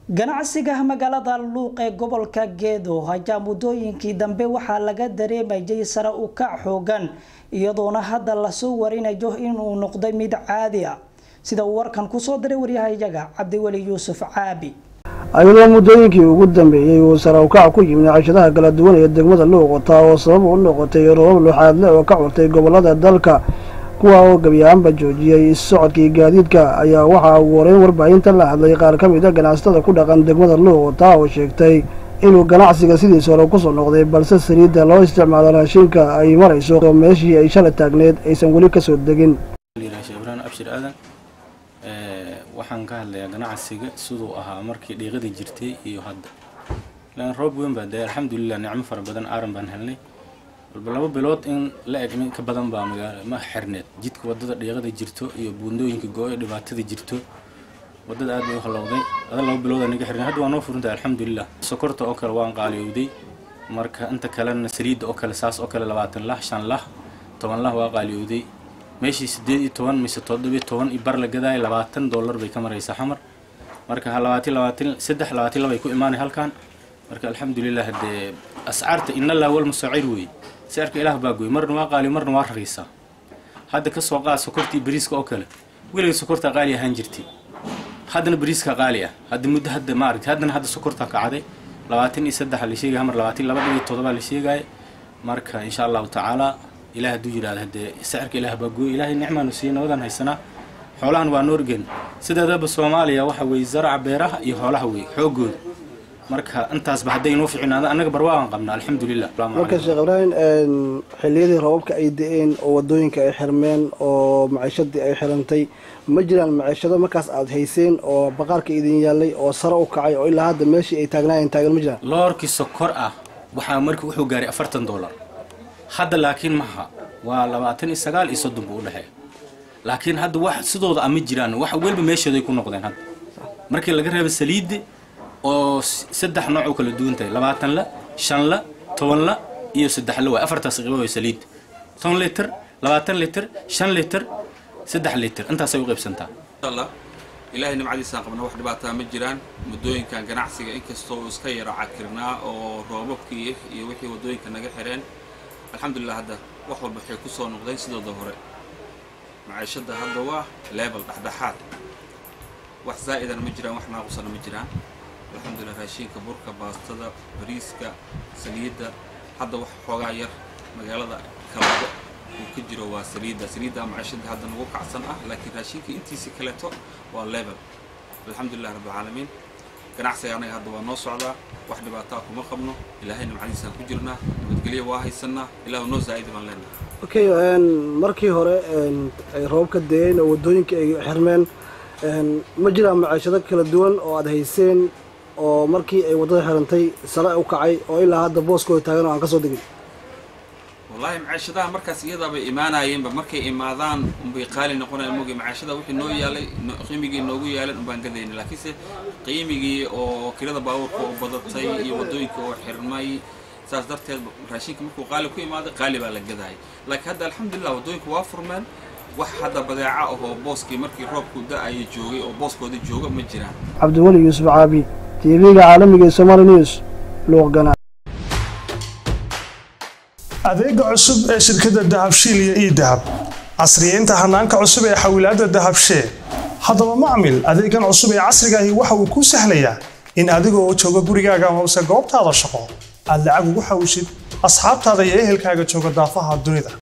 ganacsiga magaalada luuq ee gobolka geedo ayaa muddooyinkii dambe waxaa laga dareemayay sare u kac xoogan iyadoona hadda lasoo warinayo inuu noqday mid caadi ah sida uu warkan kusoo diray waryahayaga cabdiweli yuusuf caabi ayadoo muddooyinkii ugu dambeeyey uu sare u kac ku yimid cashadaha kala duwan ee degmada luuqota oo sabab u noqotay robab luxaadle oo ka curtay gobolada dalka kuwa oo gebi ahaanba joojiyey socodkii gaadiidka ayaa waxaa ugu horeyn warbaahinta la hadlay qaar ka mid a ganacsatada ku dhaqan degmada luuqota oo sheegtay inuu ganacsiga sidiis hore kusoo noqday balse saliidda loo isticmaalo raashinka ay marayso oo meeshii ay shala taagneed aysan weli kasoo degin ibraan abshir aadan waxaan ka hadlayaa ganacsiga siduu ahaa markii dhiiqadii jirtay iyo hadda lan roob weyn baa dee alxamdulilah nicmo fara badan aaran baan helnay walba laba bilood in la eg ka badan baa magaala ma xirneed jidka wadada dhiiqada jirto iyo buundooyinka go-o dhibaatada jirto wadada aad bay u halowday ada laba bilood aa naga xirnay hadda waa noo furintahay alxamdulilah sokorta oo kale waan qaaliyowday marka inta kalena saliidda oo kale saas oo kale labaatan lah shan lah toban lah waa qaaliyowday meeshii sideed iyo toban mise toddobiyo toban iyo bar la gadaayo labaatan dollar bay ka maraysaa xamar marka labaatan labaatan saddex labaatan laba ay ku imaanay halkan marka alxamdulilah dee ascaarta inallah wal musaacir weeye sicirka ilaah baa gooy marna waa qaali marna waa raqiisaa hadda ka soo qaad sokortii bariiska oo kale weliga sokortaa qaali ahaan jirtay haddana bariiska qaali ah hadda muddo hadda maaragtay haddana hadda sokortaa kacday labaatan iyo saddex la sheegaya hamar labaatan laba iyo todoba la sheegaya marka insha allahu tacaala ilaah hadduu yidhahda haddee sicirka ilaah baa gooy ilaahay nicmaanu siiya nabadan haysanaa xoolahan waa noorgen sideedaba soomaaliya waxa weeye zaraca beeraha iyo xoolaha weeye xoogooda marka intaasba hadday inoo ficinaada annaga barwaagan qabna alxamdulilah marka sheekh ibraahim xilliyadii roobabka ay da-een oo wadooyinka ay xirmeen oo maciishadii ay xirantay ma jiraan maciishado markaas aada hayseen oo baqaarka idin yaalay oo sare u kacay oo ilaa hadda meeshii ay taagnaayeen taagan ma jiraan loorkii sokor ah waxaa markii wuxuu gaaray afartan dollar hadda laakiin maha waa labaatan iyo sagaal iyo soddon buu u dhexeeya laakiin hadda wax sidooda ama jiraan wax welba meeshooday ku noqdeen hadda markii laga reebo saliidda oo saddex nooc oo kala duwan tahay labaatan la shan la toban la iyo saddex la waay afartaas qiibo way saliid toban liter labaatan liter shan liter saddex liter intaasay u qaybsantaa inshallah ilaahay nimcadiisaan qabna wax dhibaataa ma jiraan muddooyinkan ganacsiga inkastoo uu iska yaro cakirnaa oo roobabkii iyo wixii waddooyinka naga xireen alxamdulilah hadda wax walba waxay ku soo noqdeen sidooda hore maciishadda hadda waa level dhexdhexaad wax zaa'idana ma jiraan wax naaqusana ma jiraan alxamdulilah raashiinka burka baastada bariiska saliidda hadda wax xoogaa yar magaalada kalabo uu ka jiro waa saliidda saliidda maciishadda hadda nagu kacsan ah laakiin raashiinka intiisii kaleeto waa level alxamdulilah rabbilcaalamiin ganacsiga anaga hadda waa noo socdaa wax dhibaataa kuma qabno ilaahay nimcadiisaan ku jirnaa nabadgelyo waa haysanaa ilaahu noo zaa'idi baan leenahay okay markii hore ay roobka da-een oo waddooyinka ay xirmeen ma jiraan maciishado kala duwan oo aada hayseen oo markii ay waddada xirantay sare u kacay oo ilaa hadda booskooda taagan oo aan ka soo degin wallaahi maciishadaha markaas iyadaabay imaanayeenba markay imaadaan unbay qaali noqonayan mogi maciishada wixii noo yaalay qiimigii noogu yaalan unbaan gadayna laakiinse qiimigii oo kirada baabuurka oo badatay iyo waddooyinka oo xirmay saas darteed raashinka markuu qaali ku imaaday qaali baa la gadayay laakiin hadda alxamdulilah waddooyinku waa furmeen wax hadda badeeca ahoo booskii markii roobku da-aya joogay oo booskoodii jooga ma jiraan cabdiweli yuusuf caabi tv-ga caalamiga ee somaali news luuqgana adeega cusub ee shirkadda dahabshiil iyo ii dahab casriyeynta hanaanka cusub ee xawilaadda dahabshee haddaba macmil adeegan cusub ee casriga ahi waxa uu kuu sahlayaa in adiga oo jooga gurigaaga hoose goobtaada shaqo aad lacag ugu xawshid asxaabtaada iyo ehelkaaga jooga daafaha dunida